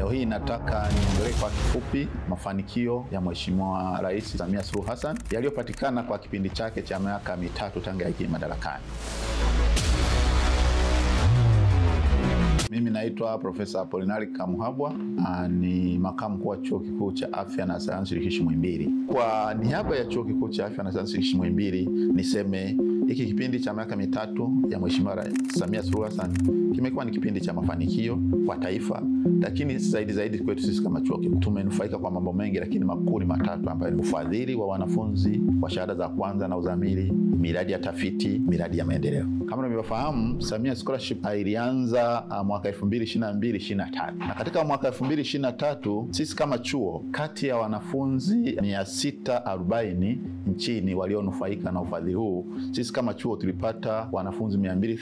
Leo hii nataka niongelee kwa kifupi mafanikio ya Mheshimiwa Rais Samia Suluhu Hassan yaliyopatikana kwa kipindi chake cha miaka mitatu tangu aingie madarakani. Mimi naitwa Profesa Apolinari Kamuhabwa, ni makamu mkuu wa Chuo Kikuu cha Afya na Sayansi Shirikishi Muhimbili. Kwa niaba ya Chuo Kikuu cha Afya na Sayansi Shirikishi Muhimbili niseme hiki kipindi cha miaka mitatu ya Mheshimiwa Samia Suluhu Hassan kimekuwa ni kipindi cha mafanikio kwa taifa, lakini zaidi zaidi kwetu sisi kama chuo kikuu tumenufaika kwa mambo mengi, lakini makuu ni matatu ambayo ni ufadhili wa wanafunzi wa shahada za kwanza na uzamili, miradi ya tafiti, miradi ya maendeleo. Kama unavyofahamu, Samia Scholarship ilianza mwaka 2022 23, na katika mwaka 2023 sisi kama chuo kati ya wanafunzi 640 nchini walionufaika na ufadhili huu, sisi kama chuo tulipata wanafunzi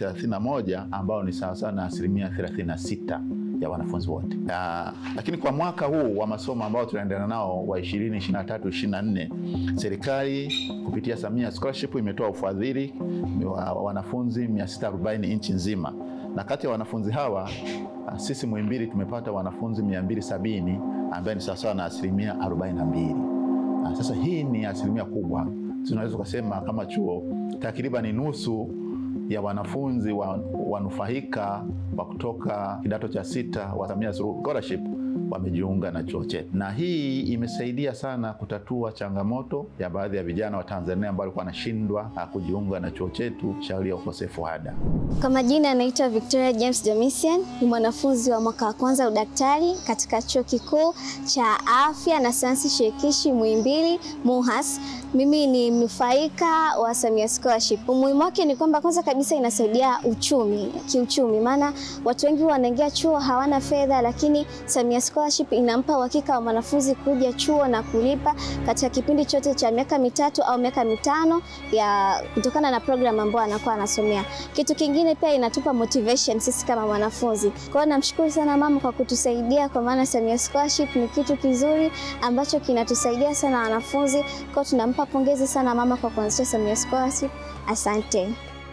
231 ambao ni sawasawa na asilimia 36 ya wanafunzi wote. Uh, lakini kwa mwaka huu wa masomo ambao tunaendelea nao wa 2023 24, serikali kupitia Samia Scholarship imetoa ufadhili wa wanafunzi 640 nchi nzima, na kati ya wanafunzi hawa uh, sisi Muhimbili tumepata wanafunzi 270 ambaye ni sawasawa na asilimia 42. Uh, sasa hii ni asilimia kubwa, tunaweza kusema kama chuo takriban nusu ya wanafunzi wanufaika wa kutoka kidato cha sita wa Samia Suluhu Scholarship wamejiunga na chuo chetu, na hii imesaidia sana kutatua changamoto ya baadhi ya vijana wa Tanzania ambao walikuwa wanashindwa kujiunga na chuo chetu shauri ya ukosefu wa ada. Kwa majina anaitwa Victoria James Domitian, ni mwanafunzi wa mwaka wa kwanza udaktari katika chuo kikuu cha afya na sayansi shirikishi Muhimbili MUHAS. Mimi ni mnufaika wa Samia Scholarship. Umuhimu wake ni kwamba kwanza kabisa inasaidia uchumi, kiuchumi, maana watu wengi wanaingia chuo hawana fedha, lakini Samia Scholarship inampa uhakika wa mwanafunzi kuja chuo na kulipa katika kipindi chote cha miaka mitatu au miaka mitano ya kutokana na program ambayo anakuwa anasomea. Kitu kingine pia inatupa motivation sisi kama wanafunzi. Kwa hiyo namshukuru sana mama kwa kutusaidia, kwa maana Samia Scholarship ni kitu kizuri ambacho kinatusaidia sana wanafunzi. Kwa hiyo tunampa pongezi sana mama kwa kuanzisha Samia Scholarship. Asante.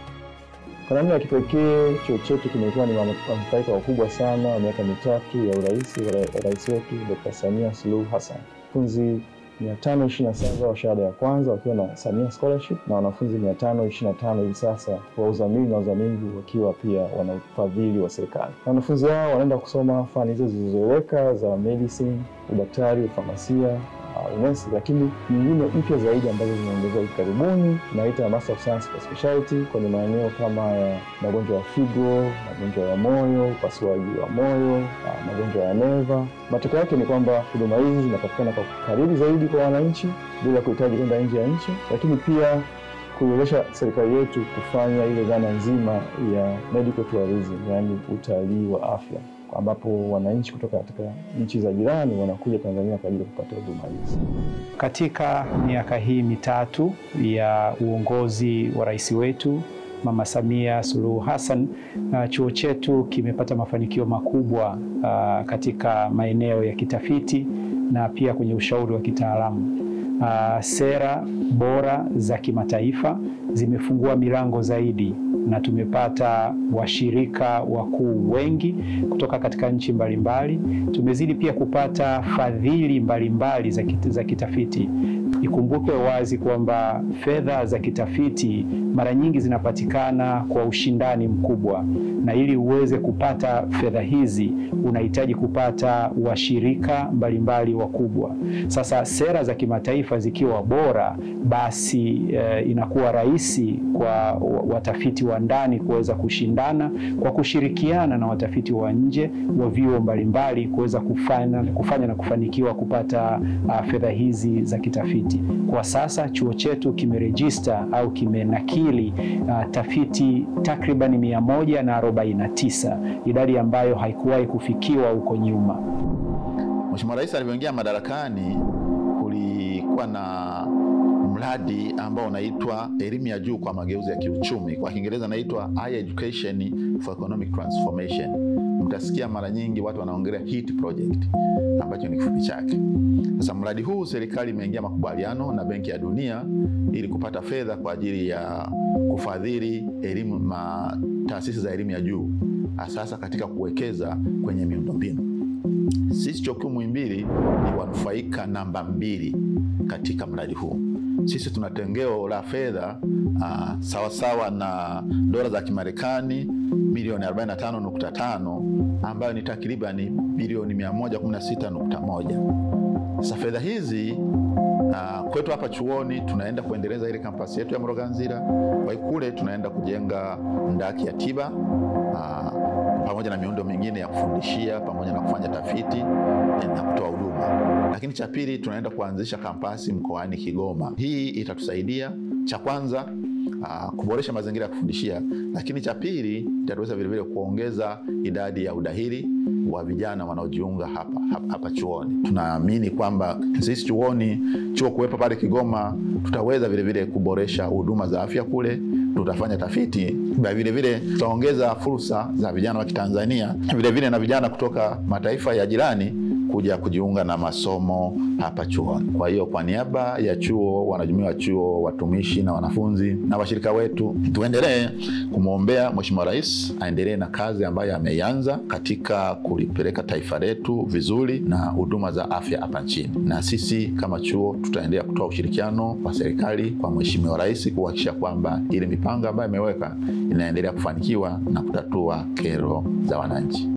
Kwa namna ya kipekee chuo chetu kimekuwa ni wanufaika wakubwa sana wa miaka mitatu ya urais wa rais wetu Dr. Samia Suluhu Hassan. Wanafunzi 527 wa shahada ya kwanza wakiwa na Samia Scholarship na wanafunzi 525 hivi sasa wa uzamili na uzamili wakiwa pia wana ufadhili wa serikali. Wanafunzi hao wanaenda kusoma fani hizo zilizoeleweka za medicine, udaktari, ufamasia unesi lakini nyingine mpya zaidi ambazo zimeongezwa hivi karibuni naita Master of Science for Specialty kwenye maeneo kama ya magonjwa ya figo, magonjwa ya moyo, upasuaji wa moyo, magonjwa ya neva. Matokeo yake ni kwamba huduma hizi zinapatikana kwa karibu zaidi kwa wananchi bila kuhitaji kwenda nje ya nchi, lakini pia kuiwezesha serikali yetu kufanya ile dhana nzima ya medical tourism, yaani utalii wa afya ambapo wananchi kutoka katika nchi za jirani wanakuja Tanzania kwa ajili ya kupata huduma hizi. Katika miaka hii mitatu ya uongozi wa rais wetu Mama Samia Suluhu Hassan, uh, chuo chetu kimepata mafanikio makubwa uh, katika maeneo ya kitafiti na pia kwenye ushauri wa kitaalamu. Uh, sera bora za kimataifa zimefungua milango zaidi na tumepata washirika wakuu wengi kutoka katika nchi mbalimbali. Tumezidi pia kupata fadhili mbalimbali za, kita, za kitafiti. Ikumbukwe wazi kwamba fedha za kitafiti mara nyingi zinapatikana kwa ushindani mkubwa, na ili uweze kupata fedha hizi unahitaji kupata washirika mbalimbali wakubwa. Sasa sera za kimataifa zikiwa bora, basi eh, inakuwa rahisi kwa watafiti wa ndani kuweza kushindana kwa kushirikiana na watafiti wa nje wa vyuo mbalimbali kuweza kufanya, kufanya na kufanikiwa kupata uh, fedha hizi za kitafiti. Kwa sasa chuo chetu kimerejista au kimenakili uh, tafiti takriban mia moja na arobaini na tisa, idadi ambayo haikuwahi kufikiwa huko nyuma. Mheshimiwa Rais alivyoingia madarakani kulikuwa na mradi ambao unaitwa elimu ya juu kwa mageuzi ya kiuchumi, kwa Kiingereza naitwa Higher Education for Economic Transformation. Mtasikia mara nyingi watu wanaongelea HEET project ambacho ni kifupi chake. Sasa mradi huu serikali imeingia makubaliano na Benki ya Dunia ili kupata fedha kwa ajili ya kufadhili elimu ma taasisi za elimu ya juu, sasa katika kuwekeza kwenye miundombinu Sisi chuo kikuu Muhimbili ni wanufaika namba mbili katika mradi huu. Sisi tuna tengeo la fedha uh, sawasawa na dola za Kimarekani milioni 45.5 ambayo ni takribani bilioni 116.1. Sasa fedha hizi uh, kwetu hapa chuoni tunaenda kuendeleza ile kampasi yetu ya Mloganzila. Kwa hiyo kule tunaenda kujenga ndaki ya tiba uh, pamoja na miundo mingine ya kufundishia pamoja na kufanya tafiti na kutoa huduma. Lakini cha pili, tunaenda kuanzisha kampasi mkoani Kigoma. Hii itatusaidia cha kwanza uh, kuboresha mazingira ya kufundishia, lakini cha pili itatuweza vilevile kuongeza idadi ya udahili wa vijana wanaojiunga hapa, hapa, hapa chuoni. Tunaamini kwamba sisi chuoni, chuo kuwepo pale Kigoma, tutaweza vilevile kuboresha huduma za afya kule tutafanya tafiti vilevile, tutaongeza fursa za vijana wa Kitanzania vilevile na vijana kutoka mataifa ya jirani kuja kujiunga na masomo hapa chuoni. Kwa hiyo kwa niaba ya chuo, wanajumuiya wa chuo, watumishi na wanafunzi na washirika wetu, tuendelee kumwombea Mheshimiwa Rais aendelee na kazi ambayo ameianza katika kulipeleka taifa letu vizuri na huduma za afya hapa nchini, na sisi kama chuo tutaendelea kutoa ushirikiano wa serikali kwa Mheshimiwa Rais kuhakikisha kwamba ile mipango ambayo imeweka inaendelea kufanikiwa na kutatua kero za wananchi.